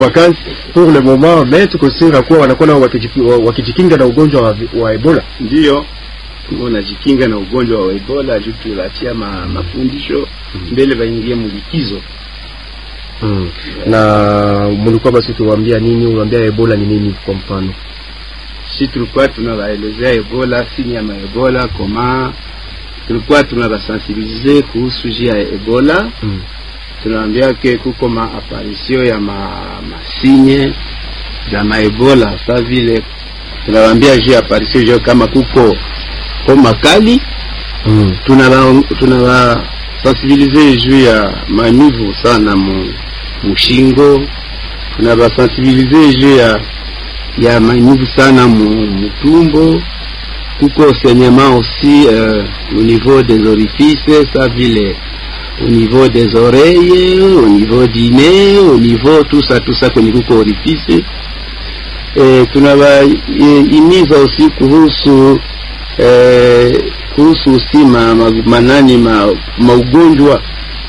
vacances pour le moment, mais tuko sira kuwa wanakuwa nao wakijiki- wa- wakijikinga na ugonjwa wa, vi- wa Ebola. Ndiyo, unajikinga na ugonjwa wa Ebola juu tunatia ma, mafundisho mbele baingie mulikizo. Mm. Na mlikuwa basi tuwaambia nini? Unaambia Ebola ni nini kwa mfano? Si tulikuwa tunawaelezea Ebola, sini ya maebola koma, tulikuwa tunawasensibilize kuhusu jia ya Ebola Mm. tunaambia ke kuko maaparisio ya ma, masinye za maebola sa vile tunawaambia juu ya aparisio juu kama kuko homa kali Mm. tunaba tunaba sensibilize juu ya manivu sana mu mushingo tunaba sensibilize juu ya ya manivu sana mu mutumbo kuko saignement aussi euh, au niveau des orifices ça vile au niveau des oreilles au niveau du nez au niveau tout ça tout ça kwenye kuko orifice e, tunawahimiza aussi kuhusu e, kuhusu usi ma, ma, manani ma, maugonjwa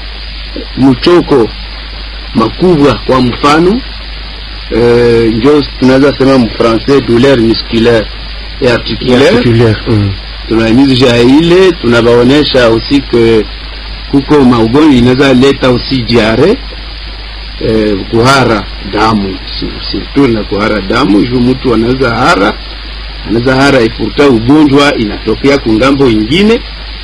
mchoko makubwa kwa mfano e, njo tunaweza sema mfrancais douleur musculaire et articulaire Articulaire. Mm. tunahimiza ya ile tunabaonesha aussi que kuko maugonjwa inaweza leta aussi diare eh, kuhara damu si- surtout na kuhara damu juu mtu anaweza hara anaweza hara ipurta ugonjwa inatokea kungambo ingine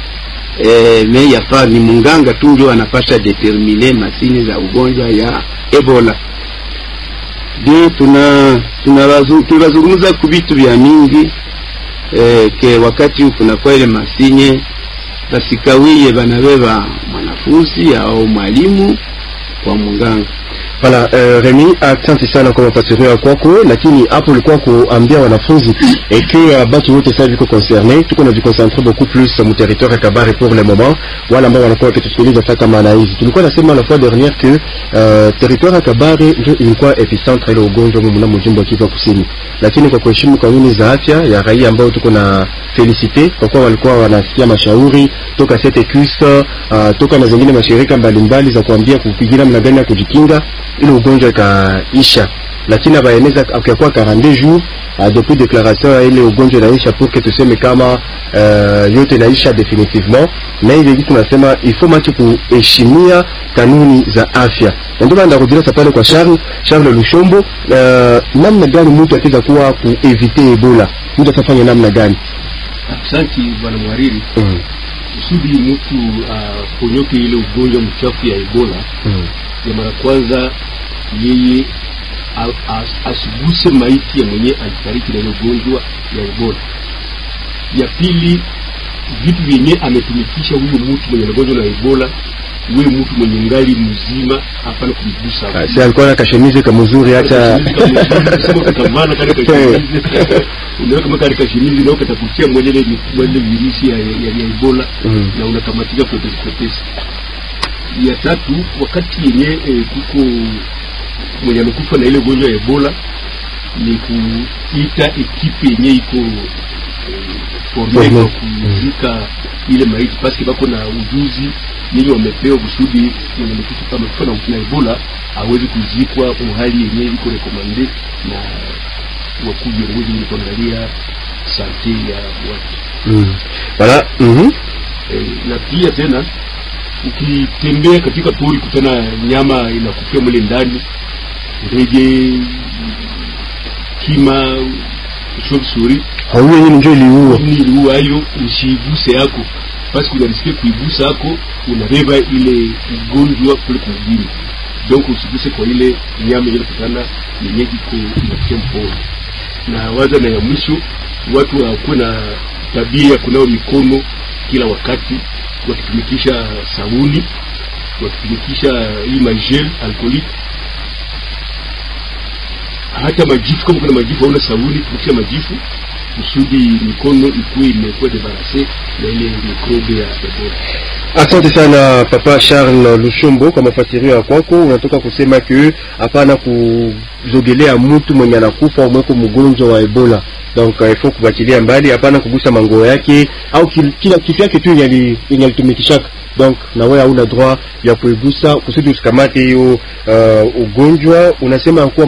eh, me yafaa ni munganga tu ndio anapasha determine masini za ugonjwa ya ebola de tuna tunawazu- tunazungumza ku vitu vya mingi eh, ke wakati kunakuwa ile masinye basikawiye banabeba mwanafunzi au mwalimu kwa munganga Voilà, euh, Remy, asante sana kwa mafasirio ya kwako, lakini hapo ulikuwa kuambia wanafunzi et que uh, batu wote sasa viko concerne, tuko na jiconcentre beaucoup plus mu territoire ya Kabare pour le moment, wale ambao wanakuwa wakitusikiliza sasa kama na hizi. Tulikuwa nasema la fois dernière que uh, territoire ya Kabare ndio ilikuwa epicentre ile ugonjwa mu mnamo jimbo ya Kivu ya Kusini, lakini kwa kuheshimu kanuni za afya ya raia ambao tuko na felicite kwa kuwa walikuwa wanasikia mashauri toka CETECUS uh, toka na zingine mashirika mbalimbali za kuambia kupigira namna gani ya kujikinga ile ugonjwa ikaisha, lakini abaeneza akakuwa 42 jours uh, depuis declaration ya ile ugonjwa inaisha pour que tuseme kama uh, yote inaisha definitivement, na hivi hivi tunasema il faut matu kuheshimia kanuni za afya, na ndio maana ndarudia sasa pale kwa Charles Charles Lushombo, uh, namna gani mtu ataweza kuwa kuevite Ebola, mtu atafanya namna gani? Asante bwana mwariri. mm. Kusudi mtu aponyoke ile ugonjwa mchafu ya Ebola, Mm. ya mara kwanza yeye a- a- asiguse maiti ya mwenye alifariki na ile ugonjwa ya Ebola. Ya pili, vitu vyenye ametumikisha huyo mtu mwenye ugonjwa na Ebola, huyo mtu mwenye ngali mzima, hapana kumgusa. Ah, si alikuwa na kashemize kamuzuri hata unaweka kama katika shimizi na ukatakutia mwenye ile mwenye virusi ya, ya, ya Ebola Mm. na unakamatika kwepesi kwepesi. Ya tatu, wakati yenye eh, kuko mwenye amekufa na ile ugonjwa ya Ebola ni kuita ekipe yenye iko eh, forme Forme. kwa kuzika ile maiti paske bako na ujuzi yenye wamepewa kusudi mwenye amekufa kama amekufa na na Ebola awezi kuzikwa kwa hali yenye iko rekomande na wakuu viongozi wenye kuangalia sante ya watu mm. Voilà. Mhm. eh, na pia tena ukitembea katika pori kutana nyama inakufia mle ndani ndege kima chauve-souris Hauyo yeye ndio iliua. ni iliua hayo usiiguse yako basi kunarisikia kuigusa yako unabeba ile ugonjwa kule kumgini donc usiguse kwa ile nyama yenye kutana yenye iko inafikia mpori na waza na ya mwisho watu wakuwe na tabia ya kunawa mikono kila wakati wakitumikisha sabuni wakitumikisha hii magel alcoolique hata majifu kama kuna majifu hauna sabuni tumikisha majifu kusudi mikono ikuwe imekuwa debarase na ile mikrobe ya ebola Asante sana Papa Charles Lushombo kwa mafasirio ya kwako. Unatoka kusema ke hapana kuzogelea mtu mwenye anakufa au mweko mgonjwa wa Ebola, donc uh, ifo kubatilia mbali, hapana kugusa mango yake au kil, kila kitu yake tu yenye alitumikishaka donc na wewe hauna droit ya kuigusa kusudi usikamate hiyo uh, ugonjwa. Unasema kuwa